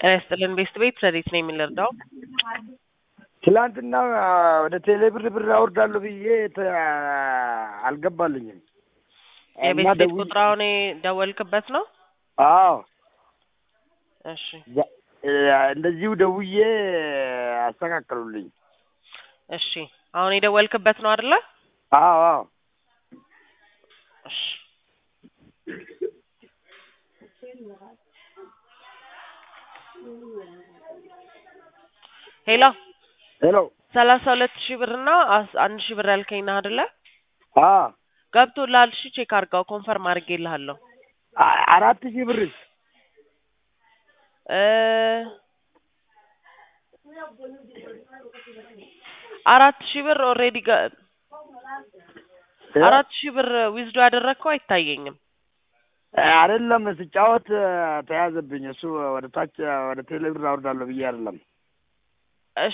ጤና ይስጥልን ቤስት ቤት ረዴት ነው የምንረዳው? ትላንትና ወደ ቴሌ ብር ብር አወርዳለሁ ብዬ ተ- አልገባልኝም። የቤት እና ቤት ደውዬ- ቁጥራውን የደወልክበት ነው? አዎ እሺ ዛ- እንደዚሁ ደውዬ አስተካከሉልኝ። እሺ አሁን የደወልክበት ነው አይደለ? አዎ አዎ እሺ ሄሎ ሄሎ ሰላሳ ሁለት ሺህ ብር እና አስ- አንድ ሺህ ብር ያልከኝ ነህ አይደለ? አዎ ገብቶልሃል? እሺ ቼክ አድርገው ኮንፈርም አድርጌልሃለሁ። አ- አራት ሺህ ብርስ እ አራት ሺህ ብር ኦልሬዲ አራት ሺህ ብር ዊዝዶ ያደረግከው አይታየኝም። አይደለም ስጫወት ተያዘብኝ። እሱ ወደ ታች ወደ ቴሌ ብር አወርዳለሁ ብዬ አይደለም